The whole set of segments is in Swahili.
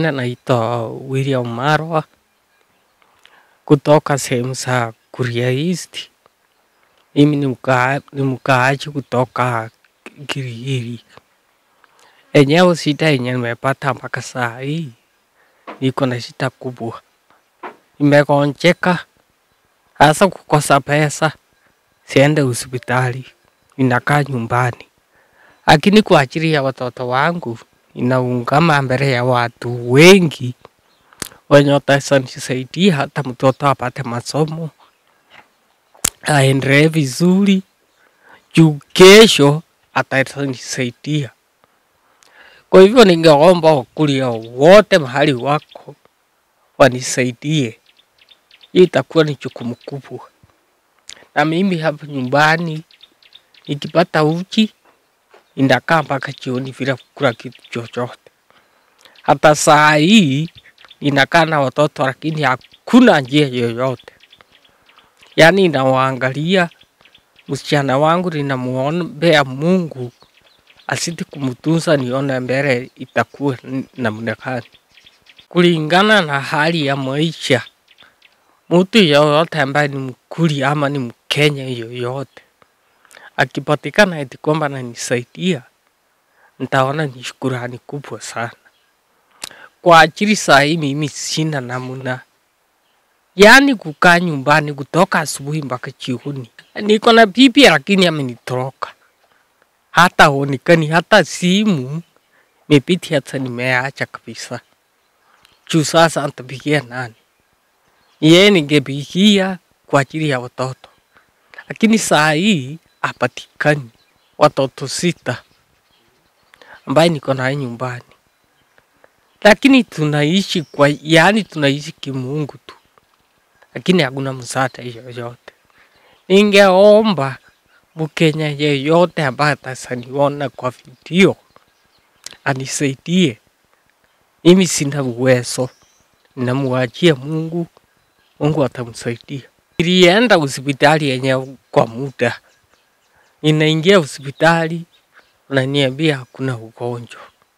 Naitwa William Marwa kutoka sehemu za Kuria East. Mimi ni mkaa- ni mkaaji kutoka Kirigiri. Enyewe shida yenye nimepata mpaka saa hii, niko na shida kubwa, nimegonjeka hasa kukosa pesa, siende hospitali, ninakaa nyumbani, lakini kwa ajili ya watoto wangu inaungama mbele ya watu wengi wenye wataweza nisaidia hata mtoto apate masomo aendelee vizuri, juu kesho ataweza nisaidia. Kwa hivyo ningeomba Wakuria wote mahali wako wanisaidie, hii itakuwa ni jukumu kubwa. Na mimi hapa nyumbani nikipata uji inakaa mpaka jioni bila kukula kitu chochote. Hata saa hii ninakaa na watoto, lakini hakuna njia yoyote, yaani nawaangalia. Msichana wangu ninamwombea Mungu asiti kumtunza, nione mbele itakuwa n- namna gani. Kulingana na hali ya maisha, mtu yoyote ambaye ni Mkuria ama ni Mkenya yoyote akipatikana eti kwamba ananisaidia, nitaona ni shukurani kubwa sana. Kwa ajili saa hii mimi sina namna, yaani kukaa nyumbani kutoka asubuhi mpaka jioni. Niko na bibi lakini amenitoroka, hata onekani, hata simu mepiti, hata nimeacha kabisa. Juu sasa nitapigia nani? Yeye ningepigia kwa ajili ya watoto, lakini saa hii hapatikani. Watoto sita ambaye niko naye nyumbani, lakini tunaishi kwa, yaani tunaishi kimungu tu, lakini hakuna msaada yoyote. Ningeomba Mkenya yeyote ambaye atasaniona kwa video anisaidie. Mimi sina uwezo, ninamwachia Mungu, Mungu atamsaidia. Nilienda hospitali yenye kwa muda, ninaingia hospitali unaniambia hakuna ugonjwa.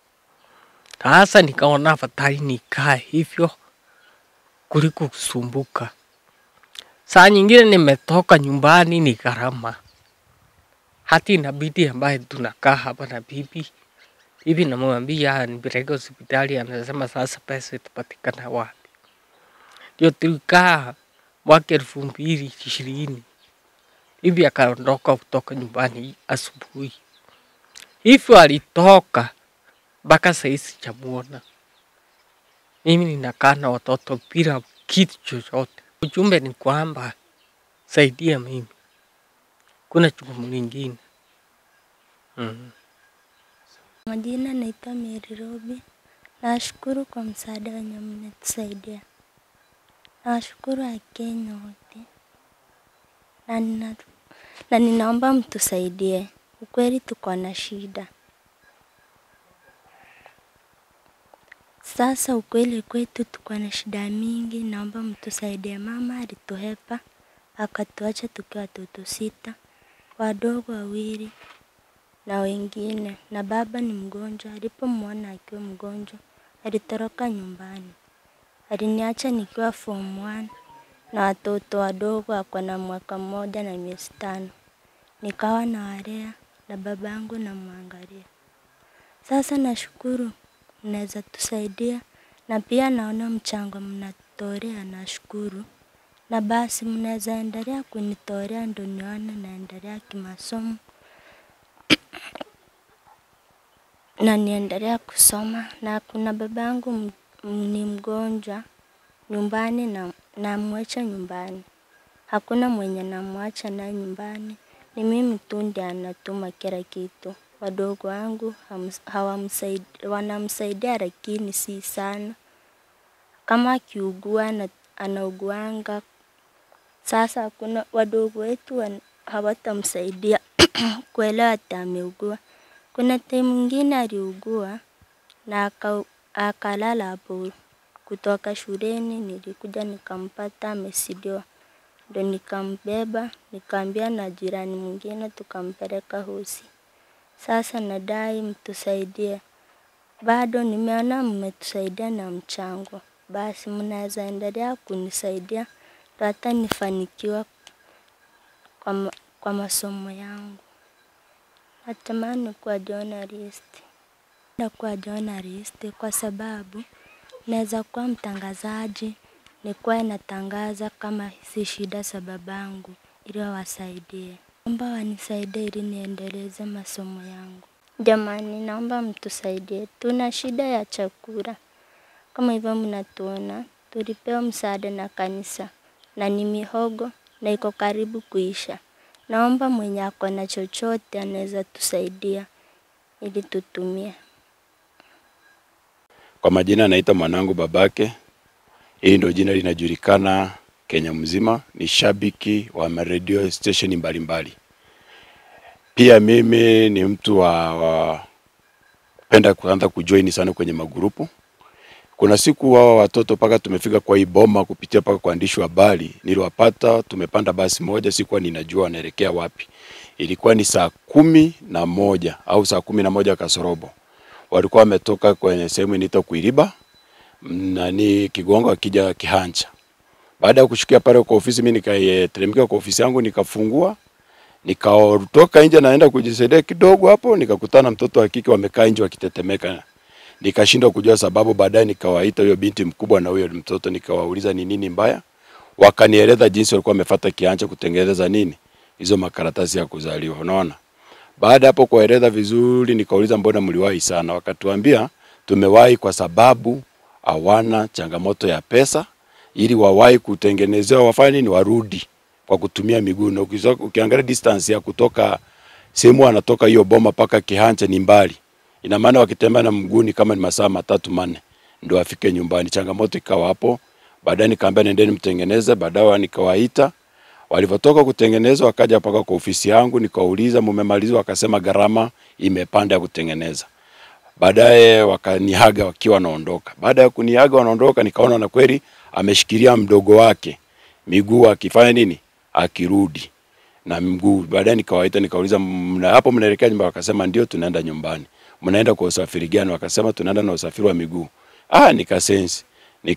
Sasa nikaona afadhali nikae hivyo kuliko kusumbuka. Saa nyingine nimetoka nyumbani ni gharama, hati inabidi ambaye tunakaa hapa na bibi bibi, namwambia nipeleke hospitali, anasema sasa pesa itapatikana wapi? Ndio tulikaa mwaka elfu mbili ishirini bibi akaondoka kutoka nyumbani asubuhi, hivyo alitoka mpaka sahizi sijamuona. Mimi ninakaa na watoto bila kitu chochote. Ujumbe ni kwamba saidia mimi, kuna jukumu lingine mm. Majina naitwa Mary Robi. Nashukuru kwa msaada wenye mmetusaidia. Nawashukuru Wakenya wote na, nina, na ninaomba mtusaidie. Ukweli tuko na shida sasa. Ukweli kwetu tuko na shida mingi, naomba mtusaidie. Mama alituhepa akatuacha tukiwa watoto sita, wadogo wawili na wengine, na baba ni mgonjwa. Alipomwona akiwa mgonjwa, alitoroka nyumbani. Aliniacha nikiwa form 1 na watoto wadogo, ako na mwaka mmoja na miezi tano. Nikawa na walea na baba yangu namwangalia. Sasa nashukuru mnaweza tusaidia, na pia naona mchango mnatolea, nashukuru na basi mnaweza endelea kunitolea ndo nione naendelea kimasomo na niendelea kusoma. Na kuna baba yangu m- m- ni mgonjwa nyumbani, na namwacha nyumbani, hakuna mwenye namwacha naye nyumbani, ni mimi tu ndiye anatuma kila kitu. Wadogo wangu hams- hawamsaid- wanamsaidia lakini si sana, kama akiugua na anauguanga sasa hakuna wadogo wetu wan- hawatamsaidia kuelewa ati ameugua. Kuna time mwingine aliugua na aka- akalala hapo. Kutoka shuleni nilikuja nikampata amesidiwa, ndo nikambeba nikaambia na jirani mwingine tukampeleka hosi. Sasa nadai mtusaidie bado nimeona mmetusaidia na mchango, basi mnaweza endelea kunisaidia ndo hata nifanikiwa kwa, ma- kwa masomo yangu. Natamani kuwa journalist. Na kuwa journalist kwa sababu naweza kuwa mtangazaji, nikuwa natangaza kama hizi shida za babangu ili wawasaidie. Naomba wanisaidie ili niendeleze masomo yangu. Jamani, naomba mtusaidie, tuna shida ya chakula. Kama hivyo mnatuona, tulipewa msaada na kanisa na ni mihogo na iko karibu kuisha. Naomba mwenye ako na chochote anaweza tusaidia ili tutumie. Kwa majina naita mwanangu babake. Hili ndio jina linajulikana Kenya mzima, ni shabiki wa radio station mbalimbali. Pia mimi ni mtu wa, wa kupenda kuanza kujoin sana kwenye magrupu. Kuna siku wao watoto mpaka tumefika kwa hii boma kupitia mpaka kwa waandishi wa habari, niliwapata tumepanda basi moja, sikuwa ninajua wanaelekea wapi. Ilikuwa ni saa kumi na moja au saa kumi na moja kasorobo, walikuwa wametoka kwenye sehemu inaitwa Kuiriba nani Kigongo akija Kihanja. Baada ya kushukia pale kwa ofisi, mimi nikateremka kwa ofisi yangu nikafungua, nikatoka nje naenda kujisaidia kidogo hapo, nikakutana na mtoto wa kike wamekaa nje wakitetemeka. Nikashindwa kujua sababu, baadaye nikawaita huyo binti mkubwa na huyo mtoto nikawauliza ni nini mbaya. Wakanieleza jinsi walikuwa wamefuata kianja kutengeneza nini hizo makaratasi ya kuzaliwa, unaona. Baada hapo kueleza vizuri, nikauliza mbona mliwahi sana? Wakatuambia tumewahi kwa sababu hawana changamoto ya pesa, ili wawahi kutengenezewa wafanye nini, warudi kwa kutumia miguu. Na ukizo- ukiangalia distance ya kutoka sehemu anatoka hiyo boma mpaka Kihanja ni mbali, ina maana wakitembea na mguu ni kama ni masaa matatu manne ndio afike nyumbani. Changamoto ikawa hapo. Baadaye nikaambia nendeni mtengeneze, baadaye nikawaita Walivyotoka kutengeneza wakaja mpaka kwa ofisi yangu, nikauliza mumemaliza? Wakasema gharama imepanda ya kutengeneza. Baadaye wakanihaga wakiwa wanaondoka. Baada ya kunihaga wanaondoka, nikaona na kweli ameshikilia mdogo wake miguu akifanya nini, akirudi na mguu. Baadaye nikawaita nikauliza, mna hapo mnaelekea nyumbani? Wakasema ndio, tunaenda nyumbani. Mnaenda kwa usafiri gani? Wakasema tunaenda na usafiri wa miguu. Ah, nikasensi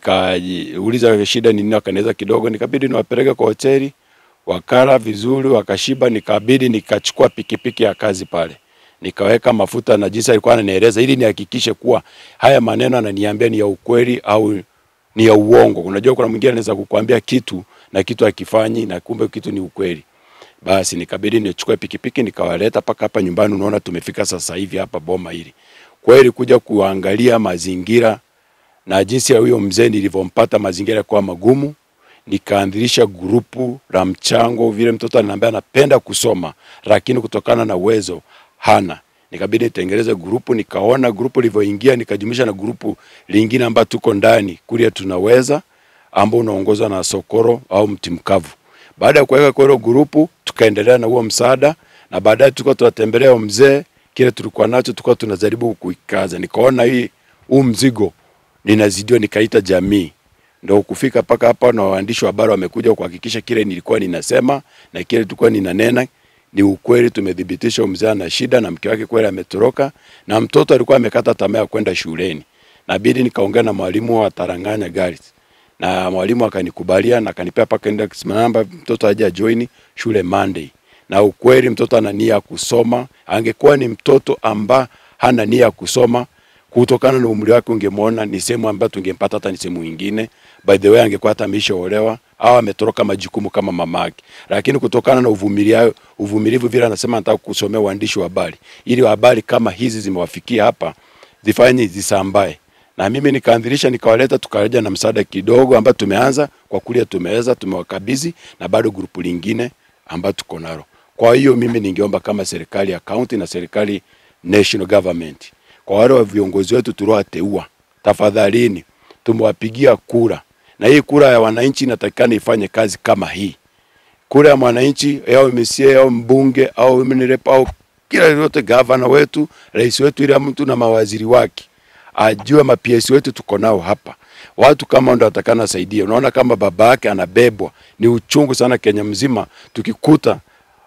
nikauliza shida ni nini, wakanieleza kidogo, nikabidi niwapeleke kwa hoteli wakala vizuri, wakashiba. Nikabidi nikachukua pikipiki ya kazi pale, nikaweka mafuta na jinsi alikuwa ananieleza, ili nihakikishe kuwa haya maneno ananiambia ni ya ukweli au ni ya uongo. Unajua, kuna mwingine anaweza kukuambia kitu na kitu akifanyi na kumbe kitu ni ukweli. Basi nikabidi nichukue pikipiki nikawaleta mpaka hapa nyumbani. Unaona, tumefika sasa hivi hapa boma hili, kweli kuja kuangalia mazingira na jinsi ya huyo mzee nilivyompata mazingira kwa magumu nikaanzilisha grupu la mchango. Vile mtoto ananiambia anapenda kusoma, lakini kutokana na uwezo hana, nikabidi nitengeneze grupu. Nikaona grupu lilivyoingia, nikajumlisha na grupu lingine ambayo tuko ndani kulia tunaweza, ambao unaongozwa na Sokoro au mti mkavu. Baada ya kuweka kwa hilo grupu, tukaendelea na huo msaada, na baadaye tulikuwa tunatembelea huyo mzee, kile tulikuwa nacho tulikuwa tunajaribu kuikaza. Nikaona hii huu mzigo ninazidiwa, nikaita jamii ndo kufika mpaka hapa, na waandishi wa habari wamekuja kuhakikisha kile nilikuwa ninasema na kile tulikuwa ninanena ni ukweli. Tumethibitisha mzee ana shida na mke wake kweli ametoroka, na mtoto alikuwa amekata tamaa ya kwenda shuleni. Nabidi nikaongea na mwalimu wa Taranganya Girls na mwalimu akanikubalia na akanipea paka index namba, mtoto aje join shule Monday. Na ukweli mtoto ana nia ya kusoma. Angekuwa ni mtoto amba hana nia ya kusoma kutokana na umri wake, ungemwona ni sehemu ambayo tungempata hata ni sehemu nyingine. By the way, angekuwa hata ameshaolewa au ametoroka majukumu kama mamake, lakini kutokana na uvumilivu, uvumilivu vile anasema anataka kusomea uandishi wa habari, ili habari kama hizi zimewafikia hapa zifanye zisambae na mimi nikaanzilisha nikawaleta, tukaja na msaada kidogo ambao tumeanza kwa kulia, tumeweza tumewakabidhi, na bado grupu lingine ambao tuko nalo. Kwa hiyo mimi ningeomba kama serikali ya county na serikali national government, kwa wale wa viongozi wetu tuliowateua, tafadhalini tumewapigia kura, na hii kura ya wananchi inatakikana ifanye kazi kama hii. Kura ya mwananchi au MCA au mbunge au mnirepa au kila yote, gavana wetu, rais wetu, ila mtu na mawaziri wake ajue maps wetu tuko nao hapa, watu kama ndo atakana saidia. Unaona kama baba yake anabebwa, ni uchungu sana Kenya mzima, tukikuta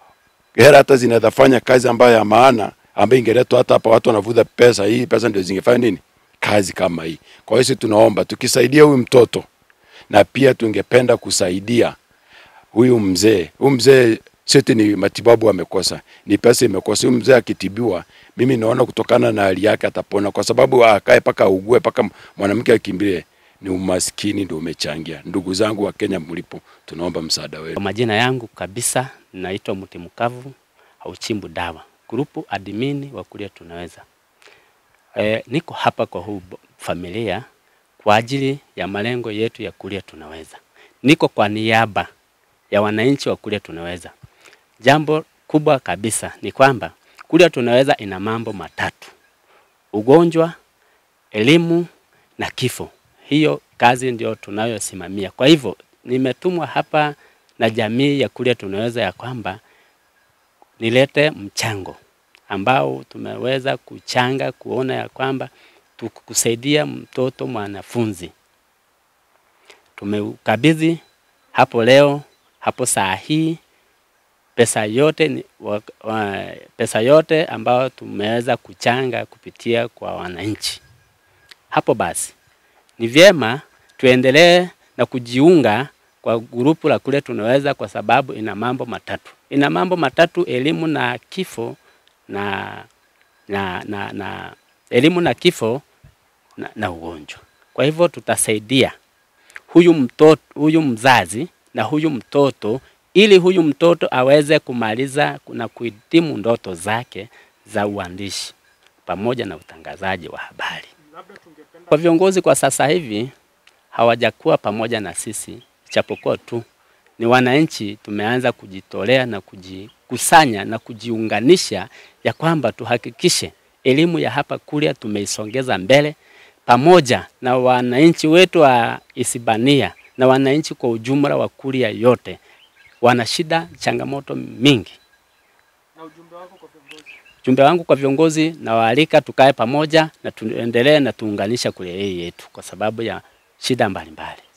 hela hata zinaweza fanya kazi ambayo ya maana ambayo ingeletwa hata hapa, watu wanavuta pesa, hii pesa ndio zingefanya nini, kazi kama hii. Kwa hiyo sisi tunaomba tukisaidia huyu mtoto na pia tungependa kusaidia huyu mzee. Huyu mzee seti ni matibabu amekosa, ni pesa imekosa. Huyu mzee akitibiwa, mimi naona kutokana na hali yake atapona, kwa sababu akae paka augue paka mwanamke akimbilie, ni umaskini ndio umechangia. Ndugu zangu wa Kenya mlipo, tunaomba msaada wenu. Kwa majina yangu kabisa naitwa Mti Mkavu Hauchimbu Dawa, grupu admini wa Kuria Tunaweza. E, niko hapa kwa huu bo- familia kwa ajili ya malengo yetu ya Kuria Tunaweza. Niko kwa niaba ya wananchi wa Kuria Tunaweza. Jambo kubwa kabisa ni kwamba Kuria Tunaweza ina mambo matatu: ugonjwa, elimu na kifo. Hiyo kazi ndio tunayosimamia. Kwa hivyo nimetumwa hapa na jamii ya Kuria Tunaweza ya kwamba nilete mchango ambao tumeweza kuchanga kuona ya kwamba tukusaidia mtoto mwanafunzi. Tumeukabidhi hapo leo, hapo saa hii pesa yote, ni, wa, wa, pesa yote ambayo tumeweza kuchanga kupitia kwa wananchi. Hapo basi ni vyema tuendelee na kujiunga kwa grupu la Kuria Tunaweza kwa sababu ina mambo matatu. Ina mambo matatu: elimu na kifo na, na, na, na elimu na kifo na, na ugonjwa. Kwa hivyo tutasaidia huyu mtoto, huyu mzazi na huyu mtoto ili huyu mtoto aweze kumaliza na kuhitimu ndoto zake za uandishi pamoja na utangazaji wa habari. Kwa viongozi kwa sasa hivi hawajakuwa pamoja na sisi, japokuwa tu ni wananchi tumeanza kujitolea na kujikusanya na kujiunganisha ya kwamba tuhakikishe elimu ya hapa Kuria tumeisongeza mbele pamoja na wananchi wetu wa Isibania na wananchi kwa ujumla wa Kuria yote wana shida, changamoto mingi. Ujumbe wangu kwa viongozi na waalika tukae pamoja na tuendelee na tuunganisha Kuria hii yetu kwa sababu ya shida mbalimbali.